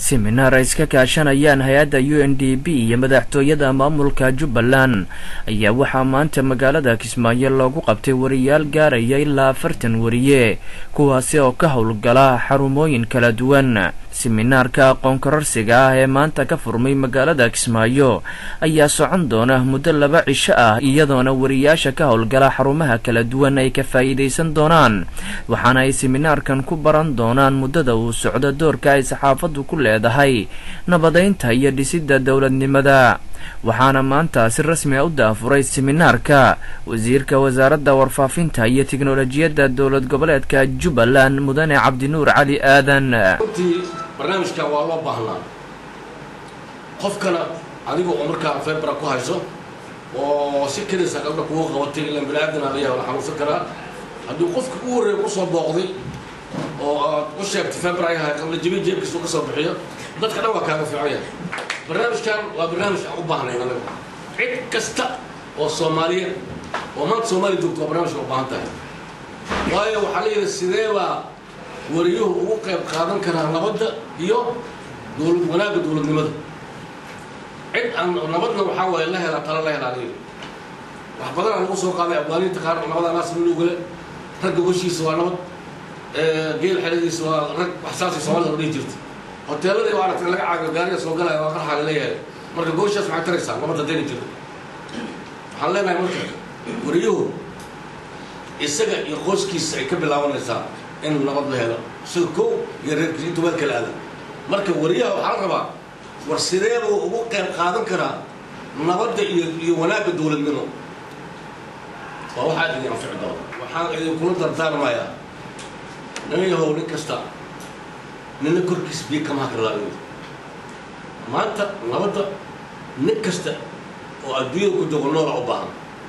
siminaar ay iska kaashanayaan hay-adda u n d b iyo madaxtooyada maamulka jubbaland ayaa waxaa maanta magaalada kismaayo loogu qabtay wariyaal gaaraya ilaa afartan wariye kuwaasi oo ka howlgala xarumooyin kala duwan siminaarka aqoon kororsiga ah ee maanta ka furmay magaalada kismaayo ayaa socon doona muddo laba cisho ah iyadoona wariyaasha ka howlgala xarumaha kala duwan ay ka faa'iidaysan doonaan waxaana ay siminaarkan ku baran doonaan muddada uu socdo doorka ay saxaafaddu ku leedahay nabadaynta iyo dhisidda dowladnimada waxaana maanta si rasmi a u daafuray siminaarka wasiirka wasaaradda warfaafinta iyo tiknolojiyadda dowlad goboleedka jubbaland mudane cabdinuur cali aadan runtii barnaamijkan waa loo baahnaa qofkana adiga oo markaa febra ku hayso oo si kelisa gabdha kugu qabatay ilaan bini aadana layaha la xanuunsan karaa haddii qofka u horreeya kusoo booqday oo aad u sheegtay febra ay ahay qabla jebin jeebkiisu ka soo bixiyo dadka dhan waa kaaga fiican yahay barnaamijkan waa barnaamij aan u baahnayn anaga cid kasta oo soomaaliyeed oo maanta soomaaliya joogto waa barnaamijka u baahan tahay waayo waxaa la yidhi sidee baa wariyuhu ugu qayb qaadan karaa nabadda iyo dowlad wanaagga dowladnimada cid aan nabadna waxaa waaye la helaa tala la helaa la yidhi wax badan aan lagu soo qaaday afgaaniinta qaar nabada naas minugale ragga hoshiisa waa nabad geel xeladiisa waa rag waxsaasay soomaalida la dhihi jirta hoteeladii waa aragtay laga caabiyo gaariga soo galaya waa qarxaa laleeyahay marka gooshaas maxay taraysaa nabadda dayna jirta waxaan leenahay marka wariyuhu isaga iyo qoyskiisa ay ka bilaabanaysaa in nabad la helo sida kow iyo reerkiisa inta weel kala aada marka wariyaha waxaa la rabaa war sidee buu ugu qayb qaadan karaa nabadda iyo iyo wanaagga dowladnimo waa waxaa idin anfici doona waxaan idinkula dardaarmayaa nin yahow nin kasta nina korkiis biyo kama hakarlaayo maanta nabadda nin kasta oo adduunyada ku joogo noola u baahan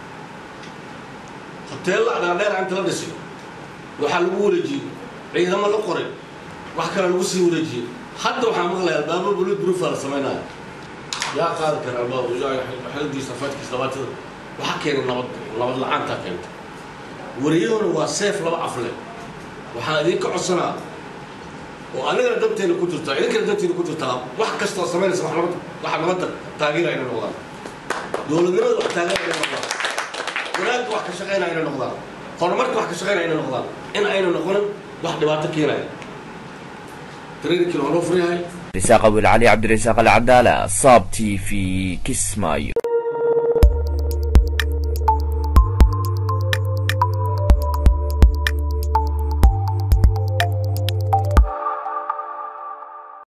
hoteella dhaadheera inta la dhisay waxaa lagu wareejiyey ciidamo la qoray wax kale lagu sii wareejiyey hadda waxaa maqlaya albaabo bulid burufa la samaynaya yaa qaadi kara albaabo xeladiisa faadkiisa labaatada waxaa keenay nabad nabad la-aantaa keentay wariyahuna waa seef laba afle waxaan idinka codsanaa oo anigana danteena ku jirtaa idinkana danteena ku jirtaa wax kasta oo samaynaysa wax nabad waxa nabadda taageera inay noqdaan dowladnimada wax taageera inay noqdaan wanaagga wax ka shaqaynaya inay noqdaan horumarka wax ka shaqaynaya inay noqdaan in ayna noqonin wax dhibaato keenaya traininkiina waa loo furyahay risaaq awil cali cabdirasaaq alcadaala saab t v kismaayo